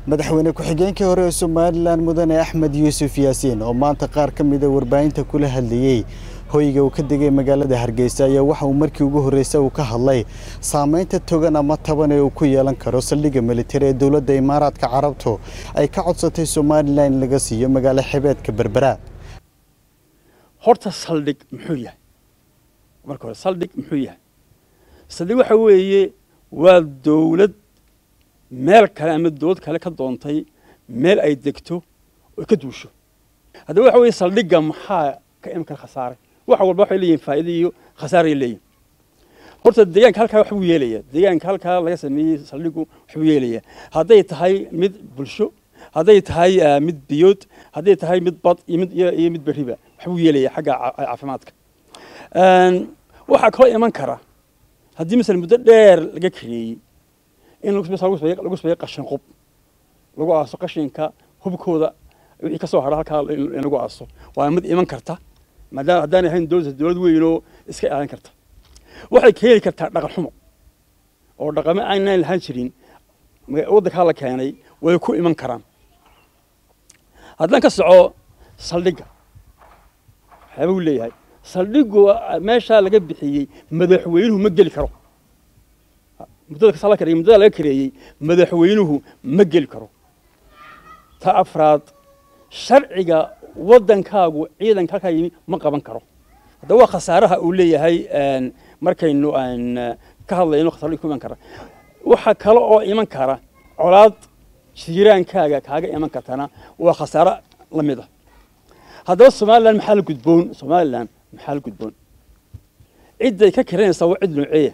madaxweyne ku-xigeenkii hore ee somalilan mudane axmed yuusuf yaasiin oo maanta qaar ka mida warbaahinta kula hadlayey hoyga uu ka degay magaalada hargeysa ayaa waxa uu markii ugu horreysay uu ka hadlay saameynta togan ama taban ee uu ku yeelan karo saldhigga militari ee dowladda imaaraadka carabtu ay ka codsatay somalilan in laga siiyo magaalo xebeedka berbera horta saldhig muxuu yahay marka hore saldhig muxuu yahay saldhig waxa weeye waa dowlad meel kale ama dowlad kale ka doontay meel ay degto oo ka duusho haddaba waxa weeye saldhigga maxaa ka iman kara khasaare wax walba waxay leeyihin faa'iido iyo khasaaray leeyihin horta deegaanka halkaa waxbuu yeelaya deegaanka halkaa laga sameeyey saldhiggu waxbuu yeelaya hadday tahay mid bulsho hadday tahay mid biyood hadday tahay mid bad iyo mid iyo mid beriba waxbuu yeelaya xagga caafimaadka waxaa kaloo iman kara haddii masala muddo dheer laga kareeyey in lagu sameeyo qashin qub lagu aaso qashinka hubkooda wixii ka soo hara halkaa in lagu aaso waa mid iman karta maadaama haddaan ahayn dowlad dowlad weyn oo iska ilaalin karta waxay keeni kartaa dhaqan xumo oo dhaqamo aynaan lahaan jirin waddankaa la keenay way ku iman karaan haddaan ka soco saldhigga waxyaaba uu leeyahay saldhiggu meeshaa laga bixiyey madaxweynuhu ma geli karo muddada kasaa la kareeyey muddada laga kareeyey madaxweynuhu ma geli karo ta afraad sharciga waddankaagu ciidanka halkaa yimi ma qaban karo haddaba waa khasaaraha uu leeyahay markaynu aan ka hadlayno khasaaro ku iman kara waxa kale oo iman kara colaad jiiraankaaga kaaga iman kartana waa khasaaro la mid ah haddaba somalilan maxaa la gudboon somalilan maxaa la gudboon cidday ka kiranaysaa waa cid nooceeya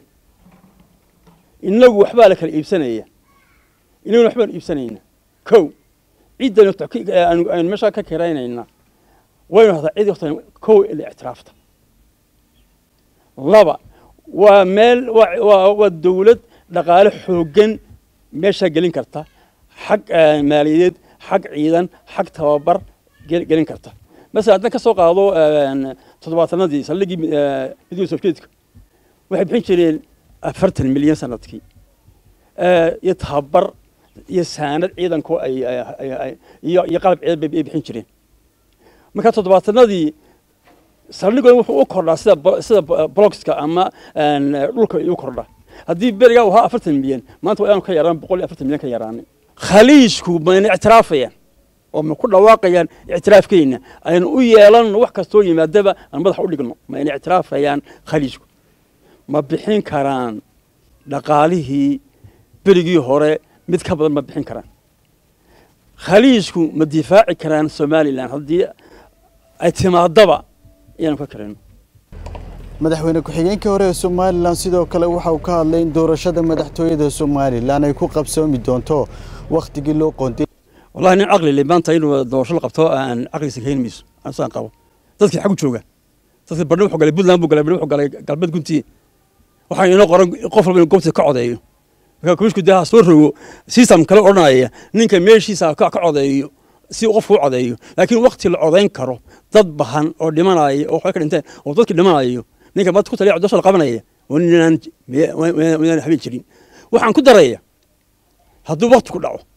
inagu waxbaa la kala iibsanaya inaguna waxbaan iibsanayna kow ciddaynu aynu meeshaa ka kiraynayna waynu hadaa cid horta kow ila ictiraafta laba waa meel waa dowlad dhaqaale xooggan meeshaa gelin karta xag maaliyadeed xag ciidan xag tababar gelin karta masala haddaan ka soo qaado toddobaatanadii saldhiggii midowda sofiyeedka waxay bixin jireen afartan milyan sanadkii iyo tababar iyo saanad ciidankoo ay iyo qalab ciidan bay bixin jireen marka toddobaatanadii saldhigooda wuxuu u kordhaa sida sida blogska ama dhulka u kordhaa haddii berigaa uu ahaa afartan milyan maanta waa inaanu ka yaraan boqol iyo afartan milyan ka yaraanay khaliijku mayna ictiraafayaan oo ma ku dhawaaqayaan ictiraafkeenna aynu u yeelanno wax kastoo yimaadaba aan madaxa u dhigno mayna ictiraafayaan khaliijku ma bixin karaan dhaqaalihii berigii hore mid ka badan ma bixin karaan khaliijku ma difaaci karaan somalilan haddii ay timaadaba ayaanu ka karayno madaxweyne ku-xigeenkii hore ee somalilan sidoo kale waxa uu ka hadlay in doorashada madaxtooyada somalilan ay ku qabsoomi doonto wakhtigii loo qoonday wallahi nin caqli le maanta inuu doorasho la qabto aan caqligiisa keeni mayso anusaan qabo dadkii xagu jooga dadkii badhi wuxuu galay puntland buu galay badhi wuxuu galay galbeed guntii waxaa inoo qoran qof walba inuu goobta ka codeeyo marka komishku dee ha soo rogo system kale odhanaya ninka meeshiisa ka codeeyo si uu qofku u codeeyo laakiin wakti la codayn karo dad bahan oo dhimanaya oo waxbay ka dhinteen oo dadkii dhimanayo ninka maanta ku taliya doorasho la qabanaya waa ninaan midaan habeen jirin waxaan ku daraya hadduu wakti ku dhaco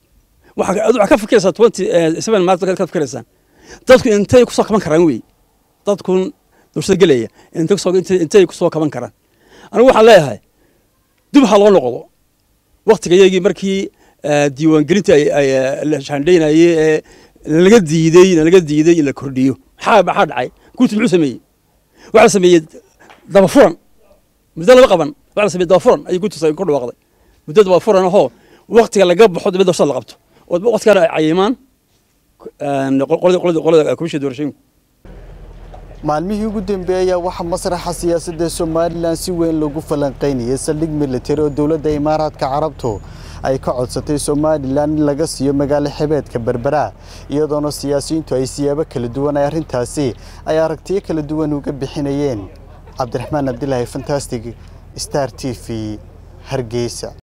waxaa ka fikiraysaa twenty seven maart ka fikiraysaan dadku intay kusoo kaban karaan wey dadkun doorashada gelaya intay kusoo intay kusoo kaban karaan anigu waxaan leeyahay dib ha loo noqdo waktigayagii markii diiwaangelinta la shaandhaynayey ee nalaga diidey nalaga diiday in la kordhiyo maxaa maxaa dhacay guurti muxuu sameeyey waxaa la sameeyey dabafuran muddo lama qaban waxaa la sameeyey dabafuran ayay guurtiisa ku dhawaaqday muddo dabafuran ahoo waktiga laga baxo dibadda doorashada la qabto oo waktigaana ay cayimaan qolada komishiga doorashooyinku maalmihii ugu dambeeyey ayaa waxaa masraxa siyaasadda somalilan si weyn loogu falanqaynayay saldhig militari oo dowladda imaaraadka carabtu ay ka codsatay somalilan in laga siiyo magaalo xebeedka berbera iyadoona siyaasiyiintu ay siyaabo kala duwan ay arrintaasi ay aragtiyo kala duwan uga bixinayeen cabdiraxmaan cabdilaahi fantastic star t v hargeysa